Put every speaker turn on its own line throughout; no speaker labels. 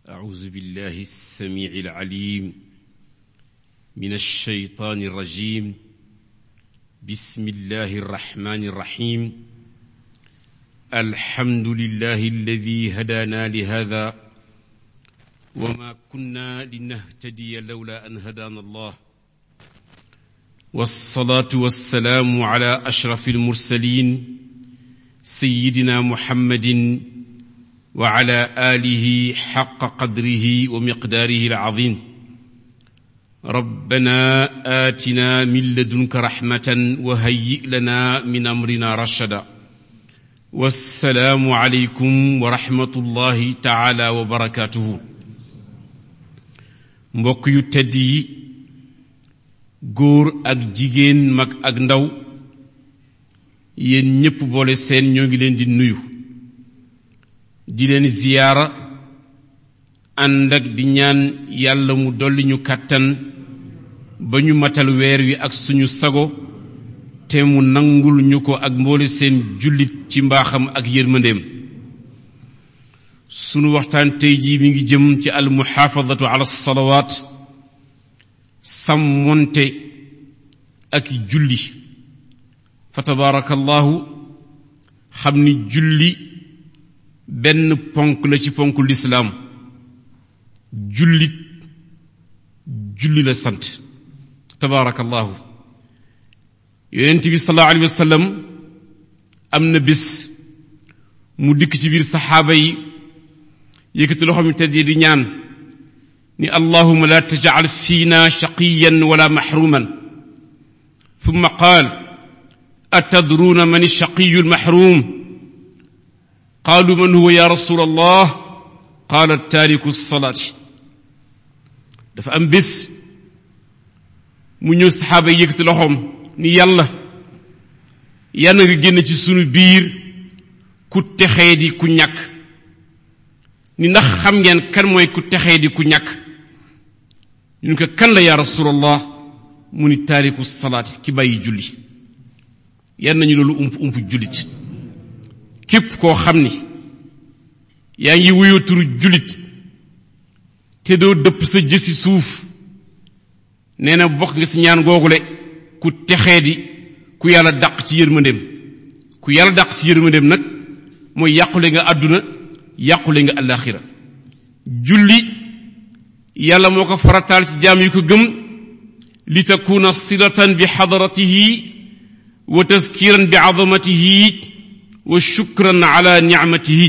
أعوذ بالله السميع العليم من الشيطان الرجيم بسم الله الرحمن الرحيم الحمد لله الذي هدانا لهذا وما كنا لنهتدي لولا أن هدانا الله والصلاة والسلام على أشرف المرسلين سيدنا محمد وعلى آله حق قدره ومقداره العظيم ربنا آتنا من لدنك رحمة وهيئ لنا من أمرنا رشدا والسلام عليكم ورحمة الله تعالى وبركاته mbokk yu tedd yi góor ak jigéen mag ak ndaw yéen ñépp boole seen ñoo ngi leen di nuyu di leen ziyaara ànd ak di ñaan yàlla mu dolli ñu kàttan ba ñu matal weer wi ak suñu sago te mu nangul ñu ko ak mboole seen jullit ci mbaaxam ak yërmandeem sunu waxtaan tey jii mi ngi jëm ci al muxaafadatu ala salawaat sàmmonte ak julli fa tabaarakallahu xam ni julli benn ponk la ci ponk lislaam jullit julli la sant tabaarakallahu yonent bi sallallahu alayhi wa sallam am na bés mu dikk ci biir saxaaba yi yëkkati loxo mi tedd di ñaan ni allahuma la tajcal fiina shaqiyan wala maxruman ثم قال أتدرون من الشقي المحروم قالوا من هو يا رسول الله قال التارك الصلاة dafa am bés mu ñëw saxaaba yi yëkkati loxoom ni yàlla yàlla nga génn ci sunu biir ku texee di ku ñàkk ni ndax xam ngeen kan mooy ku texee di ku ñàkk ñun ko kan la yaa rasulallah mu ni taariku salaati ki bàyyi julli yan nañu loolu ump ump jullit képp koo xam ni yaa ngi wuyoo turu jullit te doo dëpp sa jësi suuf nee na bokk nga si ñaan googule ku texee di ku yàlla dàq ci yërmandeem ku yàlla dàq ci yërmandeem nag mooy yàqule nga àdduna yàqule nga àllaaxira julli yàlla moo ko farataal ci jaam yi ko gëm li takuna silatan bi xadaratihi wa taskiran bi azamatihi wa shukran ala nicmatihi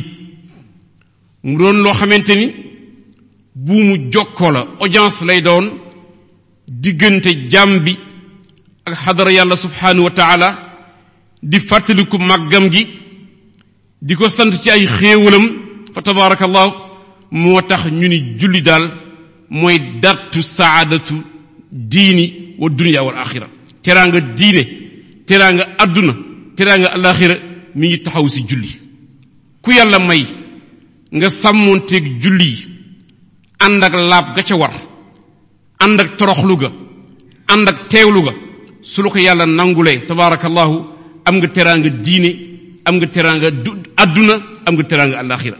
mu doon loo xamante ni buumu jokkoo la audience lay doon diggante jaam bi ak xadara yàlla subhanahu wa taala di fàttaliku màggam gi di ko sant ci ay xéewalam fa tabaarakallahu moo tax ñu ni julli daal mooy dartu saadatu diini wa dunya wal axira teraanga diine teraanga adduna teraanga alaxira mi ngi taxaw si julli ku yàlla may nga sàmmoonteeg julli yi ànd ak laab ga ca war ànd ak toroxlu ga ànd ak teewlu ga su la ko yàlla nangulee tabaarakallahu am nga teraanga diine am nga teraanga du adduna am nga teraanga alaxira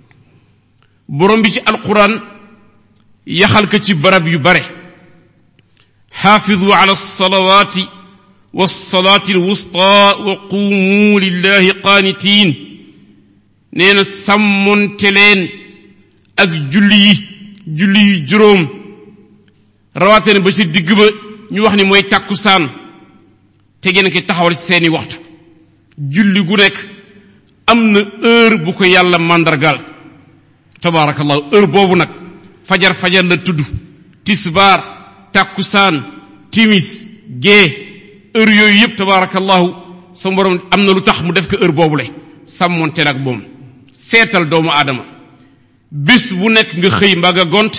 borom bi ci alquran yaxal ko ci barab yu bare xaafidu ala alsalawati walsalati alwusta wa qumu lillahi qaanitiin nee na sàmmonte leen ak julli yi julli yu juróom rawaate ne ba ci digg ba ñu wax ni mooy tàkkusaan te ngeen ki taxawal ci seeni waxtu julli gu nekk am na heure bu ko yàlla màndargaal tabaarakallahu heure boobu nag fajar fajar la tudd tisbaar tàkkusaan timis gée heure yooyu yëpp tabaarakallahu sa borom am na lu tax mu def ko heure boobule sàmmonteel ak moom seetal doomu aadama bis bu nekk nga xëy mbaa nga gont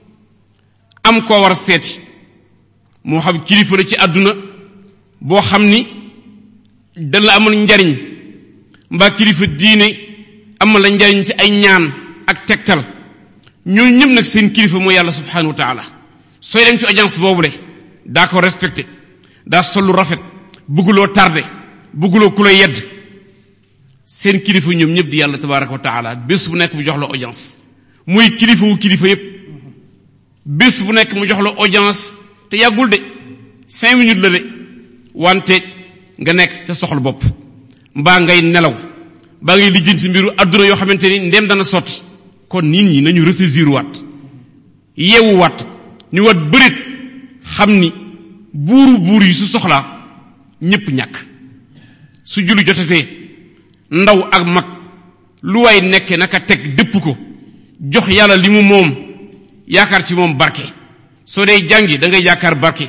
am koo war a seeti moo xam kilifa la ci àdduna boo xam ni dana la amal njariñ mbaa kilifa diine amal la njariñ ci ay ñaan ak tegtal ñooñu ñëpp nag seen kilifa mooy yàlla subhanahu wa taala sooy dem ci audience boobu de daa ko respecté daa sollu rafet bëgguloo tardé bëgguloo ku la yedd seen kilifa ñoom ñëpp di yàlla tabaraka wa taala bés bu nekk bu jox la audience muy kilifa wu kilifa yépp bés bu nekk mu jox la audience te yàggul de cinq minutes la de wante nga nekk sa soxla bopp mbaa ngay nelaw mbaa ngay lijjanti mbiru adduna yoo xamante ni ndem dana sotti kon nit ñi nañu ressaisir waat yeewu waat ñu wat bërit xam ni buuru buur yi su soxlaa ñépp ñàkk su julli jotatee ndaw ak mag lu way nekke naka teg dëpp ko jox yàlla li mu moom yaakaar ci moom barke soo dee jàngi da ngay yaakaar barke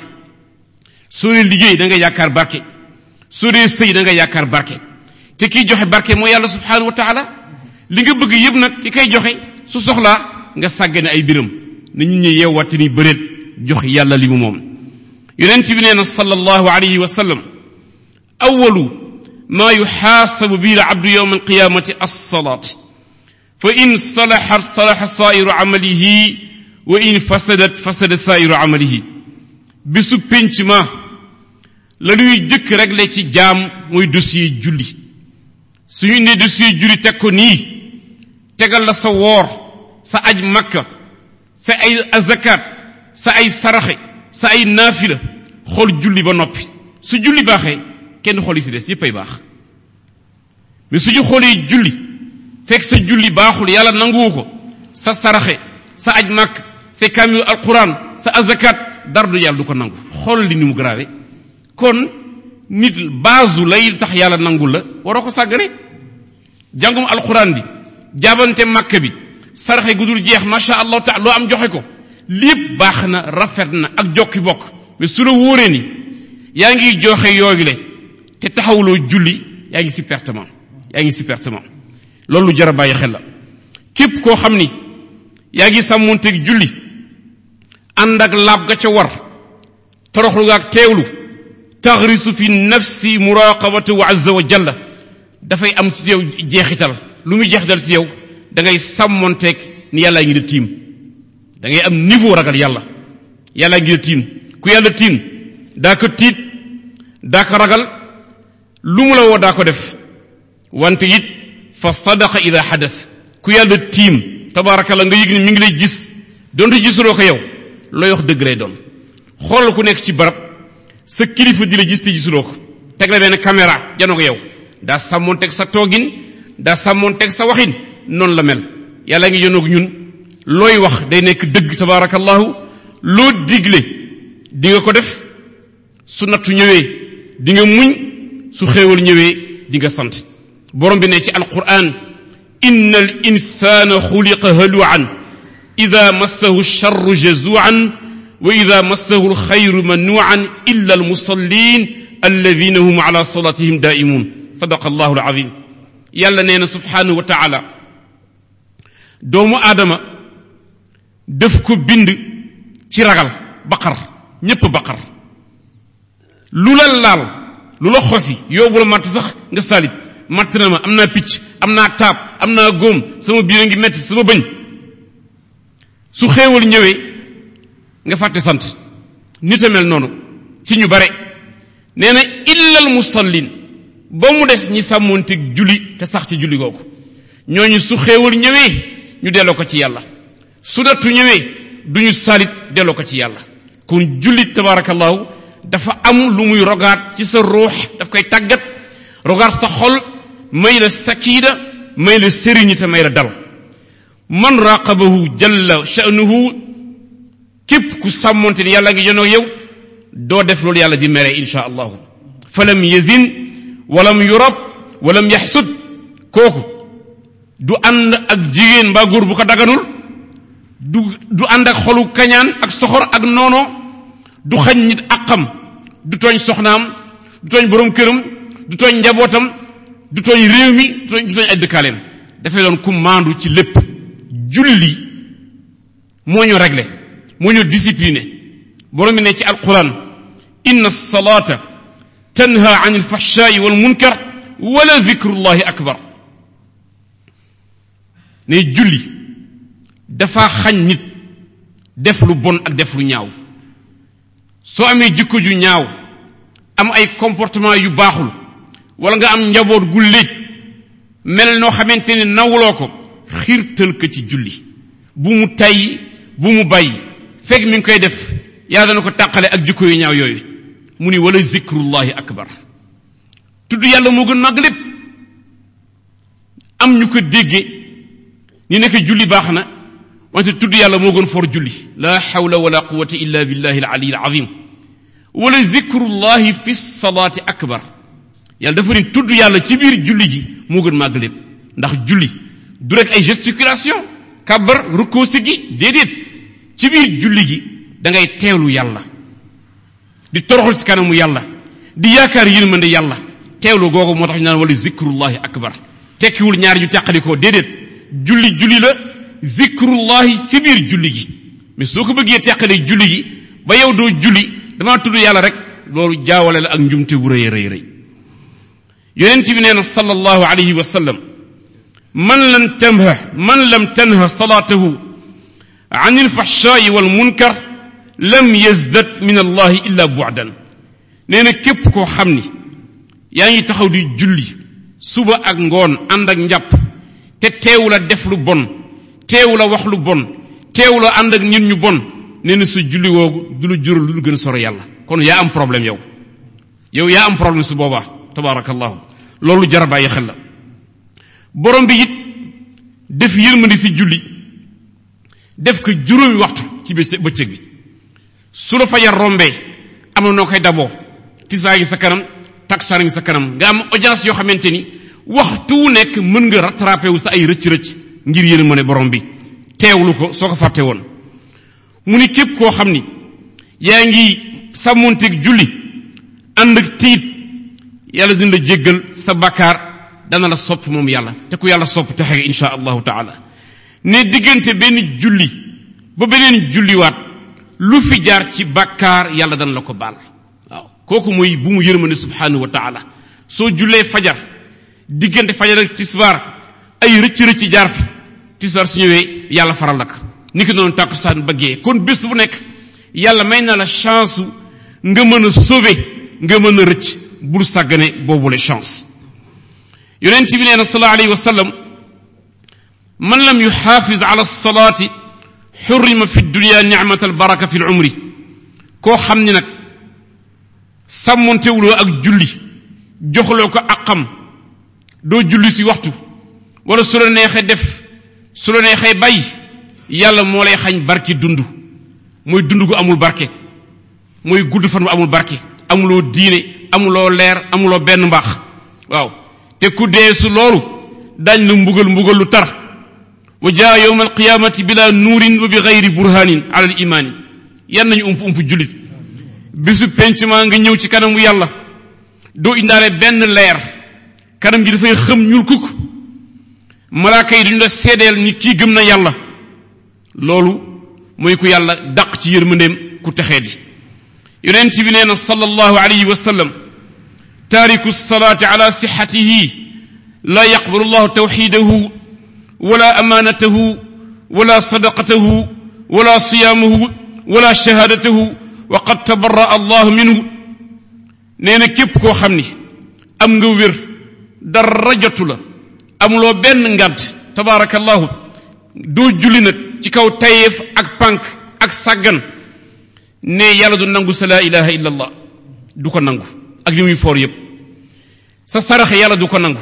soo dee liggéey da ngay yaakaar barke soo dee sëy da ngay yaakaar barke te kiy joxe barke mooy yàlla subhanahu wa taala li nga bëgg yëpp nag ki koy joxe su soxlaa nga sàggane ay biram na ñu ñi yeewwatte ni bëreet jox yàlla li mu moom yonent bi nee na sallallahu alayhi wa sallam awalu ma yuxaasabu bihi alabdu yowma alqiyamati alsalaat fa in salaxa salaxa sairu amalihi wa in fasadat fasada sairu amalihi bisu pénc ma la ñuy jëkk réglé ci jaam mooy dossier julli suñu ne dossier julli teg ko nii tegal la sa woor sa aj makka sa ay azakat sa ay saraxe sa ay naafila xool julli ba noppi su julli baaxee kenn xool yi si des yépp ay baax mais suñu xoolee julli fekk sa julli baaxul yàlla nanguwu ko sa saraxe sa aj makk sa kaamilu alquran sa azakat dara du yàlla du ko nangu xool li ni mu grave kon nit baasu lay tax yàlla nangul la waroo ko sàggane jàngum alquran bi jaabante makka bi saraxe gu dul jeex masha allahu taala loo am joxe ko lépp baax na rafet na ak jokki bokk mais su la wóoree ni yaa ngi joxe yooyu le te taxawuloo julli yaa ngi si pertement yaa ngi si pertement loolu lu jar a bàyyi xel la képp koo xam ni yaa ngi sàmmonteeg julli ànd ak laab ga ca war toroxlu ga ak teewlu taxrisu fi nafsi muraqabatu azza wa jalla dafay am ci yow jeexital lu muy jeexital si yow da ngay sàmmonteeg ni yàllaa ngi da tiim da ngay am niveau ragal yàlla yàllaa ngi da tiim ku yàlla tiim daa ko tiit daa ko ragal lu mu la woo daa ko def wante it fa sadaqa ida xadas ku yàlla tiim tabaarakalla nga yëg ni mi ngi lay gis donte gisuloo ko yow looy wax dëgg lay doon xoolal ku nekk ci barab sa kilifa di la gis te gisuloo ko teg la benn caméra janoo ko yow daa sàmmoon teg sa toogin daa sàmmoon teg sa waxin noonu la mel yàlla ngi yonoog ñun looy wax day nekk dëgg tabaarakallahu loo digle di nga ko def su nattu ñëwee di nga muñ su xéewal ñëwee di nga sant borom bi ne ci alquran inna al insana xuliqa haluan ida massahu alcharru jazuan wa ida massahu alxayru manuan illa almusallin alladina hum ala salatihim daimun sadaqa allahu alazim yàlla nee na subhanahu wa taala doomu aadama def ko bind ci ragal baqar ñépp baqar lu la laal lu la xosi yóbbu la matt sax nga salit matt na ma am naa picc am naa taab am naa góom sama biir a ngi metti sama bëñ su xéewal ñëwee nga fàtte sant nit a mel noonu ci ñu bare nee na illal musallin ba mu des ñi sàmmoonteeg julli te sax ci julli googu ñooñu su xéewal ñëwee ñu delloo ko ci yàlla su nattu ñëwee duñu salit delloo ko ci yàlla kon jullit tabarakallahu dafa am lu muy rogaat ci sa ruux daf koy tàggat rogaat sa xol may la sakiida may la sëriñite may la dal man raqabahu jalla sha'nuhu képp ku sàmmonte ni yàlla ngi jonoo yow doo def loolu yàlla di mere insha allahu falam yazin walam yurab walam yaxsud kooku du ànd ak jigéen mbaa góor bu ko daganul du du ànd ak xolu kañaan ak soxor ak noono du xañ nit àqam du tooñ soxnaam du tooñ borom këram du tooñ njabootam du tooñ réew mi du tooñ du tooñ ay dëkkaaleem dafay doon ku maandu ci lépp julli moo ñu réglé moo ñu discipliné borom bi ne ci alquran inna salata tanha an alfahshai wal munkar wala dhikrullahi akbar ne julli dafa xañ nit def lu bon ak def lu ñaaw soo amee jikko ju ñaaw am ay comportement yu baaxul wala nga am njaboot gu léej mel noo xamante ne nawloo ko xiirtal ko ci julli bu mu tay bu mu bàyyi fekk mi ngi koy def yàlla dana ko tàqale ak jikko yu ñaaw yooyu mu ni wala zikrullahi akbar tudd yàlla moo gën màgg lépp am ñu ko dégge ni nekk julli baax na wante tudd yàlla moo gën for julli la hawla wala quwwata illa billahi al-ali al-azim wala zikrullahi fi salaati akbar yàlla dafa ni tudd yàlla ci biir julli ji moo gën màgg lépp ndax julli du rek ay gesticulation kabar rukkoo gi déedéet ci biir julli gi da ngay teewlu yàlla di toroxal ci kanamu yàlla di yaakaar yërmande yàlla teewlu googu moo tax ñu naan wala zikrullahi akbar tekkiwul ñaar ñu teqalikoo déedéet julli julli la zikrullahi ci biir julli gi mais soo ko bëggee teqalee julli gi ba yow doo julli damaa tudd yàlla rek loolu jaawale la ak njumte wu rëy rëy rëy yonent bi nee na sallallahu alayhi wa sallam man lam tanha man lam tanha salaatahu an alfahshaai wal munkar lam yazdad min allahi illa bu'dan nee na képp koo xam ni yaa ngi taxaw di julli suba ak ngoon ànd ak njàpp te teewu la def lu bon teewu la wax lu bon teewu la ànd ak nit ñu bon nee na su julli woogu du lu jural lu gën soro yàlla kon yaa am problème yow yow yaa am problème su boobaa tabaarakallahu loolu jar a bàyyi xel la borom bi it def yërmandi si julli def ko juróomi waxtu ci bëccëg bi su la fajar rombee am na noo koy daboo tisbaa ngi sa kanam taksaan ngi sa kanam nga am audience yoo xamante ni waxtu wu nekk mën nga rattrapé wu sa ay rëcc-rëcc ngir yërmande borom bi teewlu ko soo ko fàtte woon mu ni képp koo xam ni yaa ngi sàmmonteeg julli ànd ak tiit yàlla dina la jéggal sa bakkaar dana la sopp moom yàlla te ku yàlla sopp texe nga insha allahu taala ne diggante benn julli ba beneen julliwaat lu fi jaar ci bakkaar yàlla dana la ko baal waaw kooku mooy bu mu yërmande subhanahu wa taala soo jullee fajar diggante fajar ak tisbaar ay rëcc rëcc jaar fi tisbaar su ñëwee yàlla faral la ko ni ki noonu tàkkusaan bëggee kon bés bu nekk yàlla may na la chance nga mën a sauver nga mën a rëcc bul sàggane boobule chance yonent bi nee na sallallahu alayhi wa sallam man lam yuxaafiz ala salaati xurrima fi dunia nicmat albaraka fi lumri koo xam ni nag sàmmontewuloo ak julli joxloo ko aqam doo julli si waxtu wala su la neexee def su la neexee bàyyi yàlla moo lay xañ barke dund mooy dund gu amul barke mooy gudd fan bu amul barke amuloo diine amuloo leer amuloo benn mbaax waaw te ku dee su loolu dañ la mbugal mbugal lu tar wa jaa yowma alqiyamati bila nuurin wa bi gayri burhanin ala al imaani yan nañu ump ump jullit bisu pencement nga ñëw ci kanamu yàlla doo indaale benn leer kanam gi dafay xëm ñul kukk malaaka yi duñu la seedeel ni kii gëm na yàlla loolu mooy ku yàlla dàq ci yërmandeem ku texee di yonent bi nee na sallallahu alayhi wa sallam taariku salaati ala sixatihi la yaqbalu llahu tawxidahu wala amaanatahu wala sadaqatahu wala siyaamahu wala shahaadatahu wa qad tabarra allahu minhu nee na képp koo xam ni am nga wér dara jotu la amuloo benn ngàdd tabaarakallahu doo julli nag ci kaw tayeef ak pànk ak sàggan ne yàlla du nangu sa laa ilaha illa allah du ko nangu ak li muy foor yépp sa saraxe yàlla du ko nangu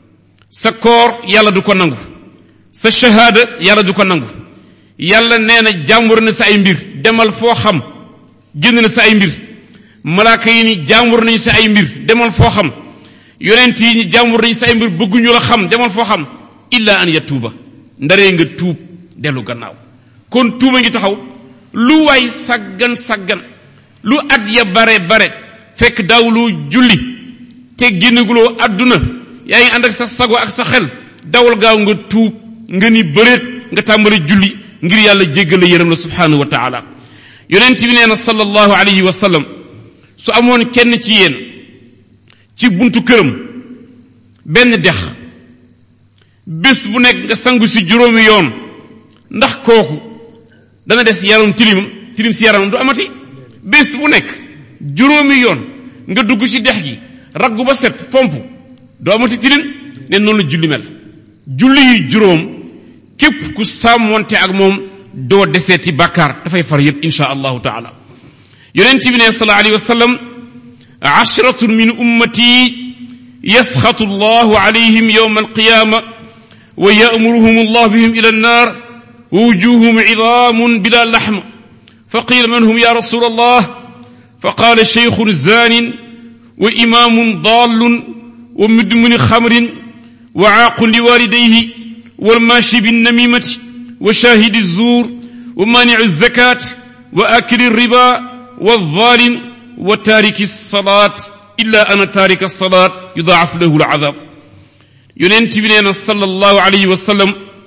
sa koor yàlla du ko nangu sa shahaada yàlla du ko nangu yàlla nee na jàmbur na sa ay mbir demal foo xam génn na sa ay mbir malaaka yi ni jàmbur nañu sa ay mbir demal foo xam yonent yi ni jàmbur nañu sa ay mbir bëgguñu la xam demal foo xam illa an yatuuba ndaree nga tuub dellu gannaaw kon tuuba ngi taxaw lu waay saggan saggan lu at ya bare bare fekk daawloo julli te génnaguloo àdduna yaa ngi ànd ak sa sago ak sa xel dawal gaaw nga tuub nga ni bëreet nga tàmbali julli ngir yàlla jéggal la yërëm la subhanahu wa taala yonent bi nee na sallallahu alayhi wa sallam su amoon kenn ci yéen ci buntu këram benn dex bés bu nekk nga sangu si juróomi yoon ndax kooku dana des yaram tilim tilim si yaramam du amati bés bu nekk juróomi yoon nga dugg ci dex gi raggu ba set fomp du amati tilim ne noonu la julli mel julli yi juróom képp ku sàmmonte ak moom doo deseeti bàkkaar dafay far yépp insha allahu taala yonent bi ne sallallahu alayhi wa sallam ashratun min ummati yasxatu allahu alayhim yowma alqiyama wa yamuruhum allah bihim ila annar wa wujuhum idaamun bila laxma fa qila man hum ya rasul allah fa qala sheykhun zanin wa imamun dallun wa mudmini xamrin wa aaqun liwalidayhi walmaashi binnamimati wa shahidi zuur wa maanicu zakat wa akili riba والظالم وتارك الصلاة إلا أن تارك الصلاة يضاعف له العذاب يونت بنينا صلى الله عليه وسلم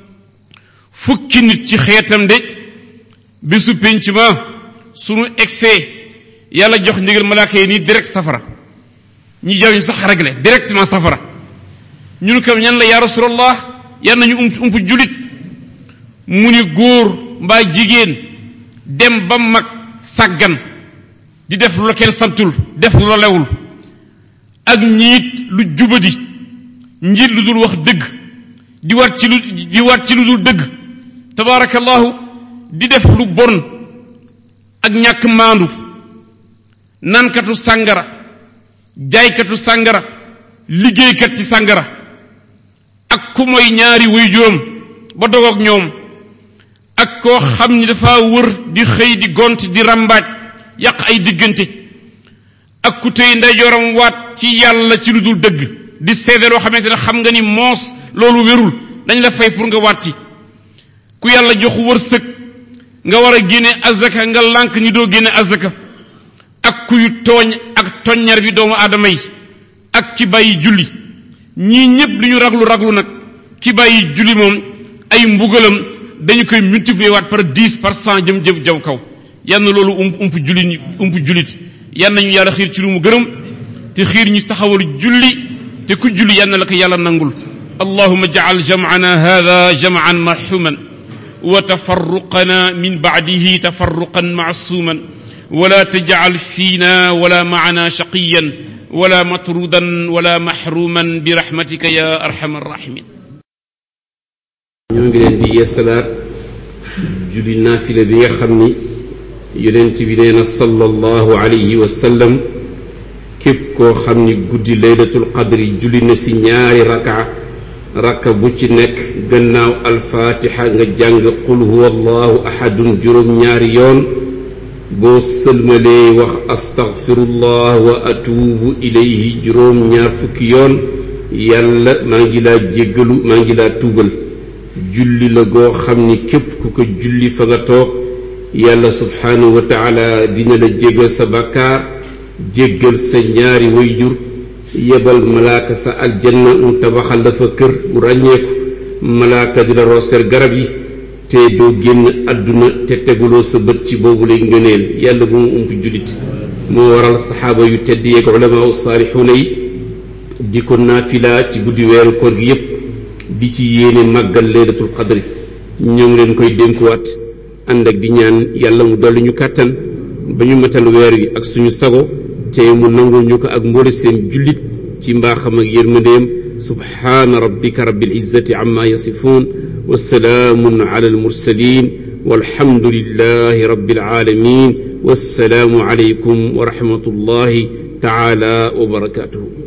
fukki nit ci xeetam de bisu pénc ma sunu excès yàlla jox ndigal malaaka yi nii direct safara ñi jaw ñu sax réglé directement safara ñun kam ñan la ya rasulallah yan nañu ump ump julit mu ni góor mbaa jigéen dem ba mag sàggan di def lu la kenn santul def lu la lewul ak ñiit lu jubadi njiit lu dul wax dëgg di wat ci lu di wat ci lu dul dëgg tabaarakallahu di def lu bon ak ñàkk maandu nankatu sàngara jaaykatu sàngara liggéeykat ci sàngara ak ku mooy ñaari way juróom ba dogoog ñoom ak koo xam ni dafa wër di xëy di gont di rambaaj yàq ay diggante ak ku tey ndeyjooram waat ci yàlla ci lu dul dëgg di seede loo xamante ne xam nga ni moos loolu wérul dañ la fay pour nga waat ci ku yàlla jox wërsëg nga war a génne azaka nga lànk ni doo génne azaka ak kuy tooñ ak toññar bi doomu aadama yi ak ki bàyyi julli ñii ñépp li ñu raglu raglu nag ki bàyyi julli moom ay mbugalam dañu koy multiplier waat par dix par cent jëm jëm jaw kaw yal na loolu ump ump jullit ump jullit yal nañu yàlla xiir ci lu mu gërëm te xiir ñu taxawal julli te ku julli yal na la ko yàlla nangul allahuma jacal jamcana hada jamcan marxuman wa tafarruqana min bacdihi tafarruqan macsuuman wala tajcal fiina wala macana shaqiyan wala matrudan wala maxruman birahmatika ya arxam arraximin
ñoo ngi leen di yeesalaat julli naafila bi nga xam ni yonent bi nee na sallallahu alayhi wa sallam képp koo xam ni guddi laylatul qadri julli na si ñaari raka raka bu ci nekk gannaaw alfaatixa nga jàng qul huwa allahu ahadun juróom ñaari yoon boo sëlmalee wax astaghfirullah wa atuubu ilayhi juróom ñaar fukki yoon yàlla maa ngi laa jéggalu maa ngi laa tuubal julli la goo xam ni képp ku ko julli fa nga toog yàlla subhaanahu wa taala dina la jéggal sa bàkkaar jéggal sa ñaari wayjur yebal malaaka sa aljanna mu tabaxal la fa kër bu ràññeeku malaaka di la rooseer garab yi te doo génn àdduna te teguloo sa bët ci boobu lay ngëneel yàlla bu mu ump jullit moo waral saxaaba yu tedd yeeg ulamaa saalixuuna yi di ko naafila ci guddi weeru koor gi yépp di ci yéene màggal laylatul qadri ñoo ngi leen koy dénkuwaat ànd ak di ñaan yàlla mu dolli ñu kàttan ba ñu matal weer wi ak suñu sago te mu nangul ñu ko ak mboole seen jullit ci mbaaxam ak yërmandeem subhaana rabbika rabbil izzati amma yasifuun wa salaamun ala almursalin walhamdulillahi rabbil alamin wassalaamu alaykum wa rahmatullahi taala wa barakatuhu